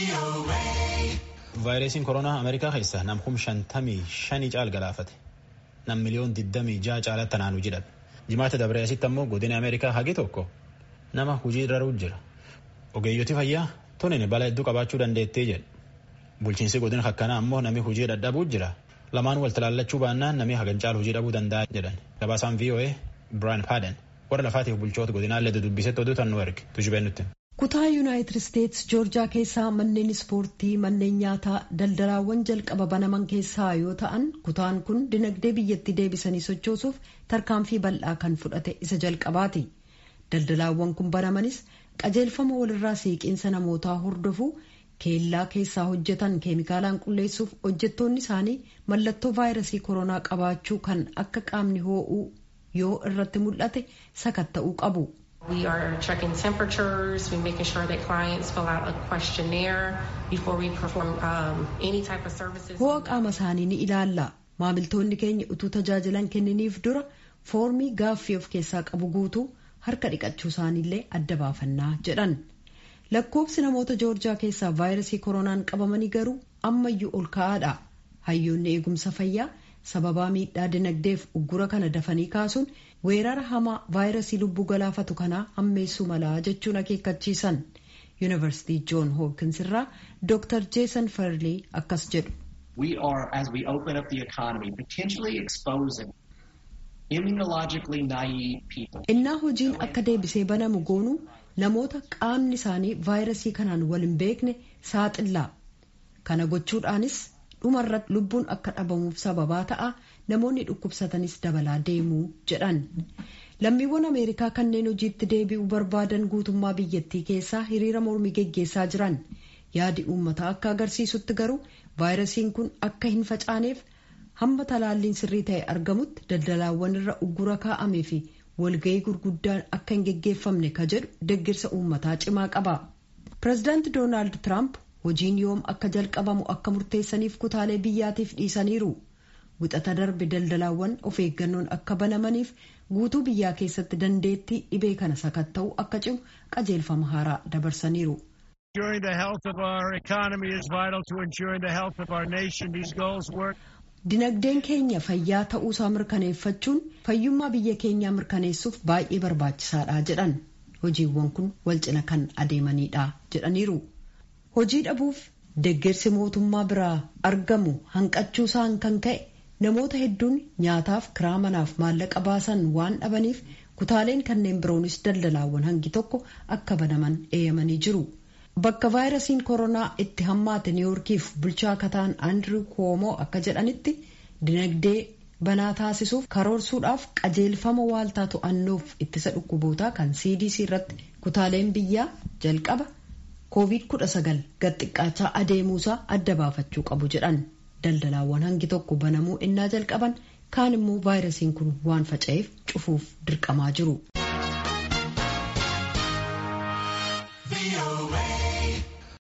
vaayirasiin koronaa ameerikaa keessa nam kum shantamii shanii caal galaafate nam miliyoon digdamii ja'a caalatti naanuu jedhame jimaata dabree asitti ammoo godina ameerikaa hagi tokko nama hujii irra jira ogeeyyoti fayyaa tunin bala hedduu qabaachuu dandeettii jedhu bulchiinsi godina akkanaa ammoo nami hujii dadhabuu jira lamaan wal talaallachuu baannaan nami hagan caal hujii dhabuu danda'a jedhan gabaasaan voa biraan paaden warra lafaatiif bulchoota godinaallee dudubbisetti oduu tannuu erge tujubeen nutti. kutaa yuunaayitid isteetsi joorjaa keessaa manneen ispoortii manneen nyaataa daldalaawwan jalqaba banaman keessaa yoo ta'an kutaan kun dinagdee biyyattii deebisanii sochoosuuf tarkaanfii bal'aa kan fudhate isa jalqabaati daldalaawwan kun banamanis qajeelfama walirraa siiqiinsa namootaa hordofuu keellaa keessaa hojjetan keemikaalaan qulleessuuf hojjettoonni isaanii mallattoo vaayirasii koronaa qabaachuu kan akka qaamni hoo'uu yoo irratti mul'ate sakatta'uu qabu. We are checking temperatures, we're making sure that clients fill out a questionnaire before we perform um, any type of services. Ho'a qaama isaanii ni ilaalla. Maamiltoonni keenya utuu tajaajilan kenniniif dura foormii gaaffii of keessaa qabu guutuu harka dhiqachuu isaaniillee adda baafannaa jedhan. Lakkoobsi namoota joorjaa keessaa vaayirasii koronaan qabamanii garuu ammayyuu ol ka'aadha. Hayyoonni eegumsa fayyaa sababaa miidhaa dinagdeef uggura kana dafanii kaasuun weerara hamaa vaayirasii lubbuu galaafatu kanaa hammeessuu malaa jechuun akeekkachiisan yuunivarsiitii joon hoopkins irraa dr jeesan farlii akkas jedhu. We are, as we open up the economy, potentially exposing immunologically naive people. Innaa hojiin akka deebisee banamu goonu namoota qaamni isaanii vaayirasii kanaan wal hin beekne saaxillaa. Kana gochuudhaanis dhumarratti lubbuun akka dhabamuuf sababaa ta'a namoonni dhukkubsatanis dabalaa deemuu jedhan lammiiwwan ameerikaa kanneen hojiitti deebi'uu barbaadan guutummaa biyyattii keessaa hiriira mormii geggeessaa jiran yaadi uummataa akka agarsiisutti garuu vaayirasiin kun akka hin facaaneef hamma talaalliin sirrii ta'e argamutti daldalaawwan irra uggura kaa'amee fi walga'ii gurguddaan akka hin geggeeffamne ka jedhu deggirsa uummataa cimaa qaba pireezidaanti doonaald tiraamp hojiin yoom akka jalqabamu akka murteessaniif kutaalee biyyaatiif dhiisaniiru wixata darbe daldalaawwan of eeggannoon akka banamaniif guutuu biyyaa keessatti dandeettii dhibee kana sakatta'u akka cimu qajeelfama haaraa dabarsaniiru. dinagdeen keenya fayyaa ta'uusaa mirkaneeffachuun fayyummaa biyya keenyaa mirkaneessuuf baay'ee barbaachisaadha jedhan hojiiwwan kun wal cina kan adeemanidha jedhaniiru. hojii dhabuuf deeggarsi mootummaa biraa argamu hanqachuusaan kan ka'e namoota hedduun nyaataaf kiraa manaaf maallaqa baasan waan dhabaniif kutaaleen kanneen biroonis daldalaawwan hangi tokko akka banaman eeyyamanii jiru. Bakka vaayirasiin koronaa itti hammaate niiwoorkiif bulchaa kataan Andrew Cuomo akka jedhanitti dinagdee banaa taasisuuf karoorsuudhaaf qajeelfama waaltaa to'annoof ittisa dhukkubootaa kan CDC irratti kutaaleen biyyaa jalqaba. covid-19 gad xiqqaachaa adeemuusaa adda baafachuu qabu jedhan daldalaawwan hangi tokko banamuu innaa jalqaban kaan immoo vaayirasiin kun waan faca'eef cufuuf dirqamaa jiru.